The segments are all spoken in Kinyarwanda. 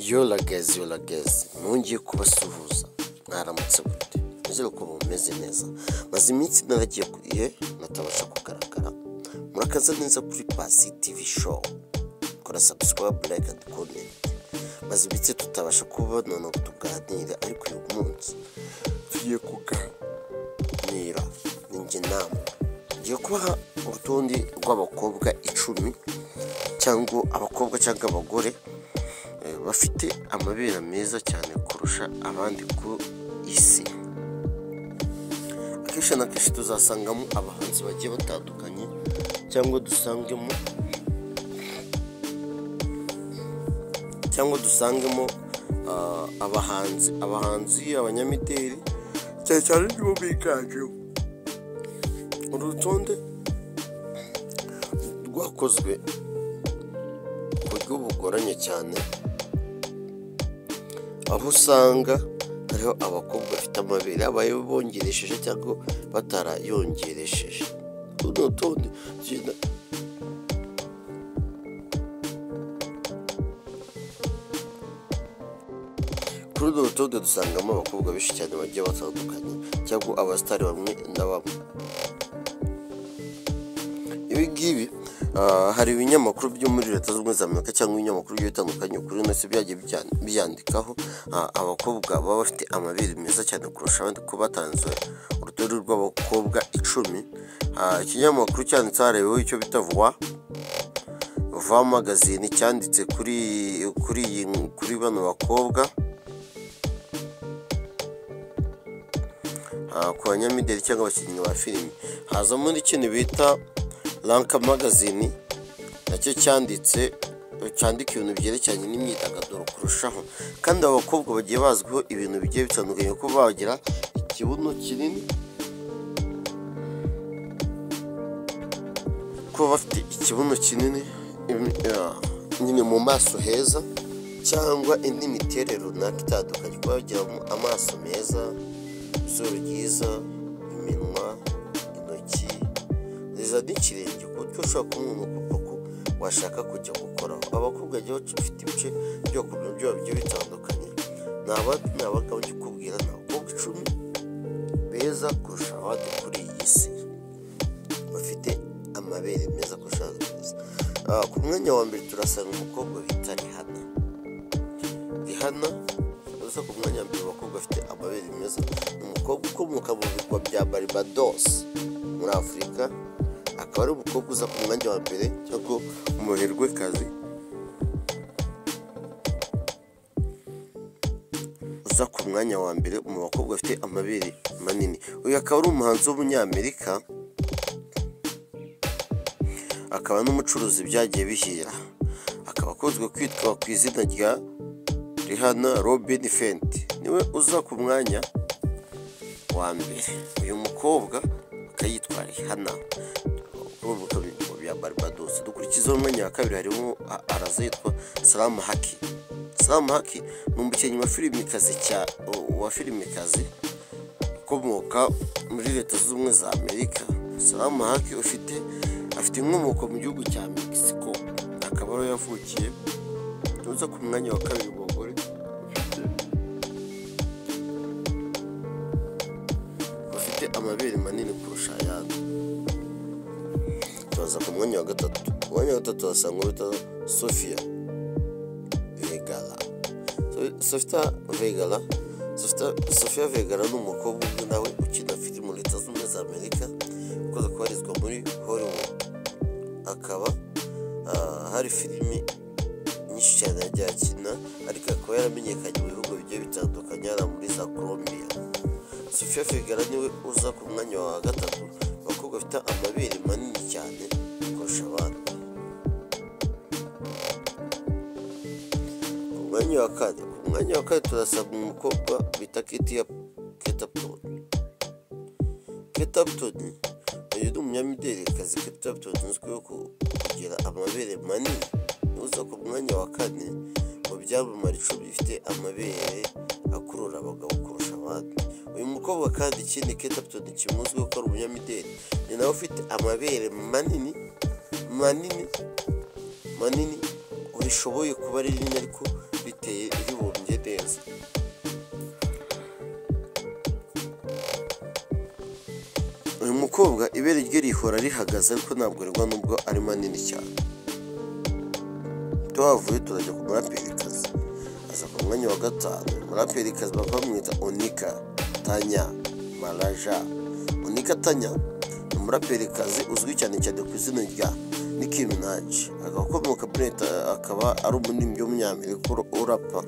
yoragezi yoragezi mwongeye kubasuhuza mwaramutse gute nizere ko mumeze neza maze iminsi naragiye kuriye natabasha kugaragara murakaza neza kuri pasi tivi show kora sabusikarabu layike andi komenti maze iminsi tutabasha kubona ngo tuganire ariko uyu munsi tugiye kuganira ninjye nama ngiye kubaha urutonde rw'abakobwa icumi cyangwa abakobwa cyangwa abagore eh, bafite amabere meza cyane kurusha abandi ku isi akenshi na kenshi tuzasangamo abahanzi bagiye batandukanye cyangwa dusangemo cyangwa dusangemo ah, abahanzi abahanzi abanyamideli cyane cyane nibo biganjemo uru rutonde rwakozwe ku buryo bugoranye cyane aho usanga hariho abakobwa bafite amabere abaye bongeresheje cyangwa batarayongeresheje uru ni urutonde tugenda kuri urwo rutonde dusangamo abakobwa benshi cyane bagiye batandukanye cyangwa abasitari bamwe na bamwe ibi ngibi ah, hari ibinyamakuru byo muri leta zunze ubumwe za amerika cyangwa ibinyamakuru bigiye bitandukanye kuri ino byagiye bijya- byandikaho ah, abakobwa baba bafite amabere meza cyane kurusha abandi ko batanze urutonde rw'abakobwa icumi Ah, ikinyamakuru cyanditseho harebeho icyo bita vuba vuba magazine cyanditse kuri kuri iyi kuri bano bakobwa ah, ku banyamideli cyangwa abakinnyi ba filime hazamo n'ikintu bita ranka magazine nacyo cyanditse cyandika ibintu byerekeranye n'imyidagaduro kurushaho kandi aba bakobwa bagiye bazwiho ibintu bigiye bitandukanye kuko bagira ikibuno kinini kuba bafite ikibuno kinini imi- ah, nyine mu maso heza cyangwa indi miterere runaka itandukanye kuba bagira mu- amaso meza izuru ryiza iminwa intoki ziza n'ikirenge ku buryo ushobora kubona umuntu koko washaka kujya gukoraho abakobwa rero bafite ibice byo ku biro byabo bigiye bitandukanye ni abandi ni abagabo njye ukubwira ni abakobwa icumi beza kurusha abandi kuri iyi si bafite amabere meza kurusha abandi ku isi. Ah, ku mwanya wa mbere turasanga umukobwa bita rihana rihana uza ku mwanya wa mbere abakobwa bafite amabere meza ni umukobwa ukomoka mu birwa bya barbados muri afurika akaba ari umukobwa uza ku mwanya wa mbere cyangwa umuherwekazi uza ku mwanya wa mbere mu bakobwa bafite amabere manini uyu akaba ari umuhanzi w'umunyamerika akaba n'umucuruzi byagiye bihira akaba akunzwe kwitwa ku izina rya rihana robin fenti niwe uza ku mwanya wa mbere uyu mukobwa akaba yitwa rihana ukomoka mu bihugu bya barbados dukurikizaho umwanya wa kabiri harimo a- araza yitwa salamu haki salamu haki ni umukinnyi wa filmikazi cya wa filmikazi ukomoka muri leta zunze ubumwe za amerika salamu haki ufite afite inkomoko mu gihugu cya mexico akaba ariho yavukiye tuza ku mwanya wa kabiri mu bagore bafite amabere manini kurusha ayandi tubaza ku mwanya wa gatatu ku mwanya wa gatatu wasanga bita sofia vegara sofita vegara Sofita- sofia vegara ni umukobwa umwe nawe ukina filime mu leta zunze ubumwe za amerika ukunze kubarizwa muri hollywood akaba ah, hari filime nyinshi cyane yagiye akina ariko akaba yaramenyekanye mu bihugu bigiye bitandukanye hano muri za colombia sofia fegara niwe uza ku mwanya wa gatatu abakobwa bafite amabere manini cyane kurusha abandi ku mwanya wa kane ku mwanya wa kane turasaba umukobwa bita ketiya ketaptoni ketaptoni uyu ni umunyamidelikazi ketaptoni uzwiho ku- kugira amabere manini uza ku mwanya wa kane mu byamamare icumi bifite amabere akurura abagabo kurusha abandi uyu mukobwa kandi ikindi ketaptoni kimuzwiho ko ari umunyamideli ni nawe ufite amabere manini manini manini urishoboye kuba rinini ariko biteye ribumbye neza uyu mukobwa ibere rye rihora rihagaze ariko ntabwo rigwa nubwo ari manini cyane tuhavuye turajya ku muraperikazi aza ku mwanya wa gatanu umuraperikazi bakaba bamwita onika tanya maraja onika tanya ni umuraperikazi uzwi cyane cyane ku izina rya Nicki Minaj akaba akomoka muri leta akaba ari umuririmbyi w'umunyamerika urapa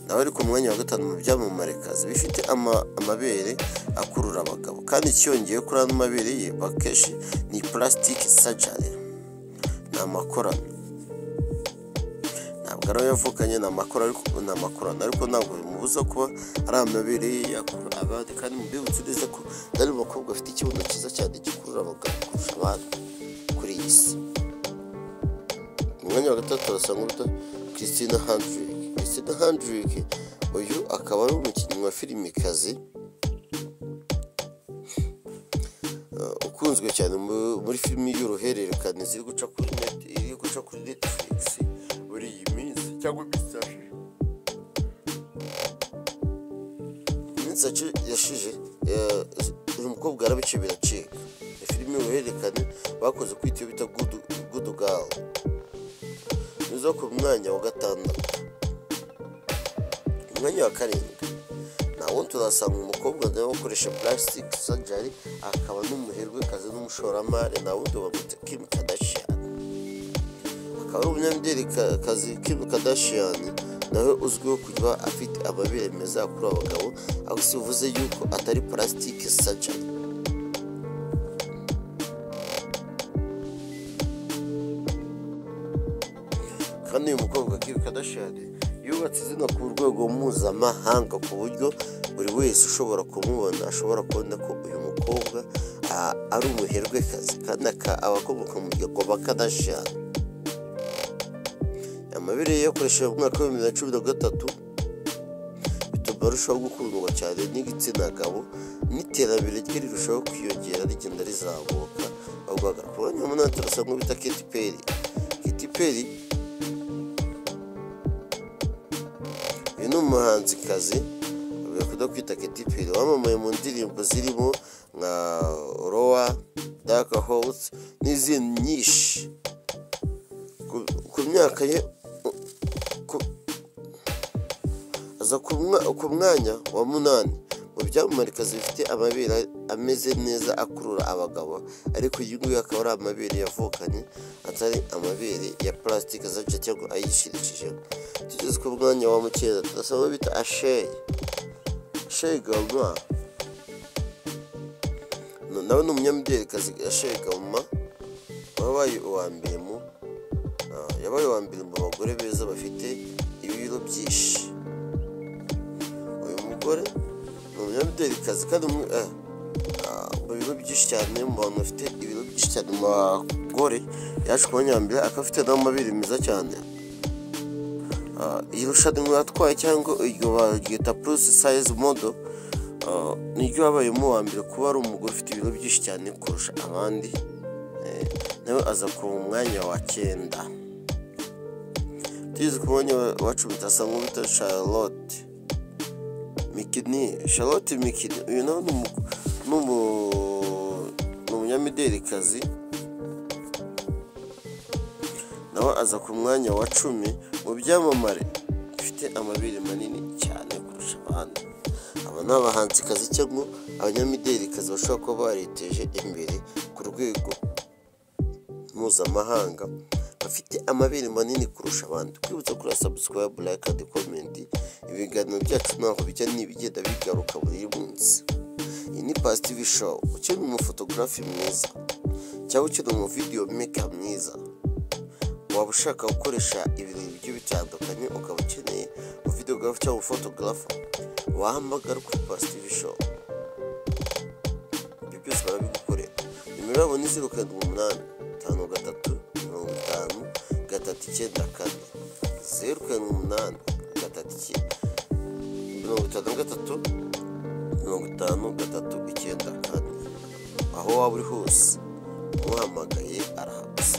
nawe ari ku mwanya wa gatanu mu byamamarekazi bifite ama- amabere akurura abagabo kandi icyongeye kuri ano mabere ye bakeshi ni purasitike sajari ni amakorano ntabwo ari ayo yavukanye ni amakorano ariko ni amakorano ariko ntabwo bimubuza kuba ari amabere ye yakurura abandi kandi mubibutse neza ko ari umukobwa afite ikibuno cyiza cyane gikurura abagabo kurusha abandi kuri iyi si mu mwanya wa gatatu turasanga uruta christina handrick christina handrick uyu akaba ari umukinnyi wa filimikazi eh, ukunzwe cyane mu- muri filimi y'uruhererekane ziri guca kuri net iri guca kuri netflix muri iyi minsi cyangwa iminsi yashize iminsi yaci- yashize eh, uyu mukobwa yarabice biracika Iyo filime y'uruhererekane bakoze kwita iyo bita gudu gawo nizo ku mwanya wa gatandatu umwanya wa karindwi nawo turasanga umukobwa nawe ukoresha plastic surgery akaba n'umuherwekazi n'umushoramari nawe wundi bamwita Kim Kardashian akaba ari umunyamidelikazi Kim Kardashian nawe uzwiho kuba afite amabere meza yakurura abagabo aho si bivuze yuko atari plastic surgery kandi uyu mukobwa Kim Kardashian yubatse izina ku rwego mpuzamahanga ku buryo buri wese ushobora kumubona ashobora kubona ko uyu mukobwa ah, ari umuherwekazi kandi aka- aba akomoka mu muryango wa Kardashian amabere ye yakoresheje mu mwaka wa bibiri na cumi na gatatu bituma arushaho gukundwa cyane n'igitsina gabo n'iterambere rye rirushaho kwiyongera rigenda rizamuka ahubwo ku mwanya wa munani turasanga uwo bita Katy Perry Katy Perry uyu ni umuhanzikazi bakunda kwita Katy Perry wamamaye mu ndirimbo zirimo nka rowa dark house n'izindi nyinshi Ku- ku myaka ye u- ku- aza ku mwa- ku mwanya wa munani mu byamamarikazi bifite amabere ameze neza akurura abagabo ariko iyi ngiyi akaba ari amabere yavukanye atari amabere ya purasitike zaje cyangwa ayishirikijemo tugeze ku mwanya wa mukeza turasaba uwo bita asheye asheye goma No- nawe ni umunyamidelikazi asheye goma wabaye uwa mbere mu Ah, yabaye uwa mbere mu bagore beza bafite ibiro byinshi uyu mugore ni umunyamidelikazi kandi umwe- eh, ah, mu biro byinshi cyane mu bantu bafite ibiro byinshi cyane mu bagore yaje kuba nyambere akaba afite n'amabere meza cyane Ah, iri rushanwa yatwaye cyangwa iryo baryita plus size model ah, niryo yabayemo uwa mbere kuba ari umugore ufite ibiro byinshi cyane kurusha abandi Eh, nawe aza ku mwanya wa cyenda tugeze ku mwanya wa- wa cumi turasanga uwo bita charlotte mikini charlotte mikini uyu nawe ni umu- ni umu- ni umunyamidelikazi nawe aza ku mwanya wa cumi mu byamamare bifite amabere manini cyane kurusha abandi aba ni abahanzikazi cyangwa abanyamidelikazi bashobora kuba bariteje imbere ku rwego mpuzamahanga bafite amabere manini kurusha abandi twibutse kuri sabusikarayibu layike andi komenti ibiganiro byacu ntaho bijya n'ibigenda bigaruka buri munsi iyi ni pasitivi showu ukeneye umufotogarafi mwiza cyangwa ukeneye umuvidiyo meka mwiza waba ushaka gukoresha ibintu bigiye bitandukanye ukaba ukeneye umuvidiyogarafu cyangwa umufotogarafa wahamagara kuri pasitivi showu ibyo byose barabigukorera nimero yabo ni zeru karindwi umunani tanu gatatu mirongo itanu gatatu icyenda kane zeru karindwi umunani gatatu icyenda mirongo itanu na gatatu mirongo itanu gatatu icyenda kane aho waba uri hose umuhamagaye arahabuze